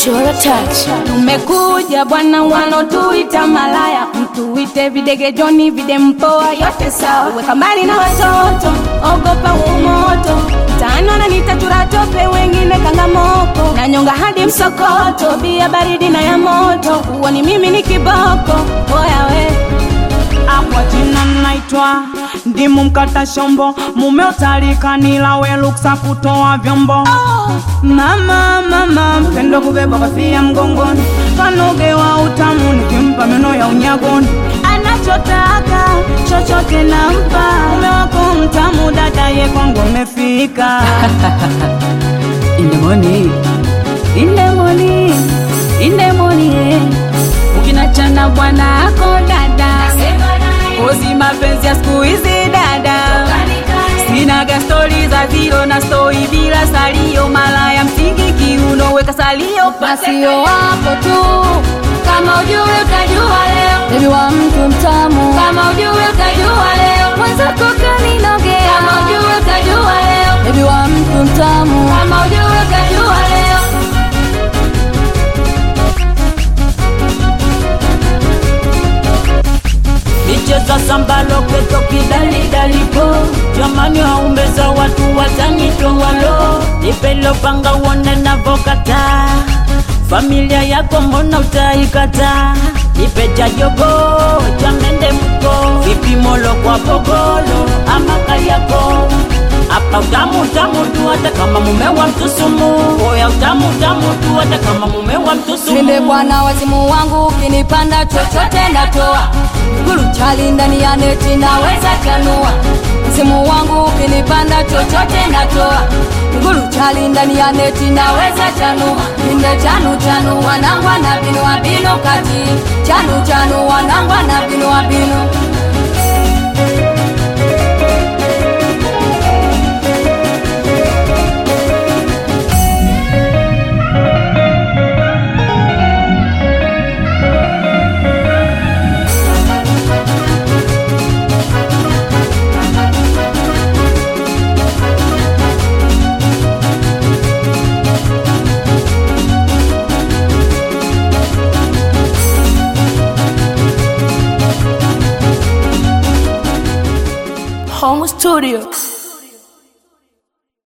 Chora touch. Tumekuja bwana, wanotuita malaya, mtuite videge Joni, vide mpoa, yote sawa. Weka mbali na watoto, ogopa umoto, tano na nitachura tope, wengine kangamoko, na nyonga hadi msokoto, bia baridi na ya moto, uoni mimi ni kiboko, oya we Kwa jina naitwa ndimu mkata shombo, mume utalikanila we luksa kutoa vyombo. Mama mama mpendo kubeba kofia mgongoni, kanoge wa utamu nikimpa meno ya unyagoni. Anachotaka chochote nampa, mume wako mtamu, dada ye kwangu umefika. In the morning, in the morning, in the morning, ukinachana bwana ako dada Kozi mapenzi ya siku hizi dada, sinaga stori za zero na stoi bila salio, malaya msingi kiuno, weka salio Masio wako tu, kama ujue utajua leo, Baby wa mtu mtamu. kama ujue utajua leo, Mwenzako kaninogea. kama ujue utajua leo, Baby wa mtu mtamu. kama ujue utajua leo. michezo sambalo keto kidalidalipo jamani waumbeza watu watanitowalo nipelopanga uone navokata familia yako mbona utaikata nipeja jogo chamende mko vipimolo kwa pogolo ama kariako hapa utamu utamu tu hata kama mume wa mtusumu oya utamu utamu tu hata kama mume wa mtusumu Mimi bwana wazimu wangu ukinipanda chochote natoa Guru chali ndani ya neti naweza chanua Msimu wangu ukinipanda chochote natoa Guru chali ndani ya neti naweza chanua Inde chanu chanu wanangwa na binu wa binu kati Chanu chanu wanangwa na binu wa binu Home Studio.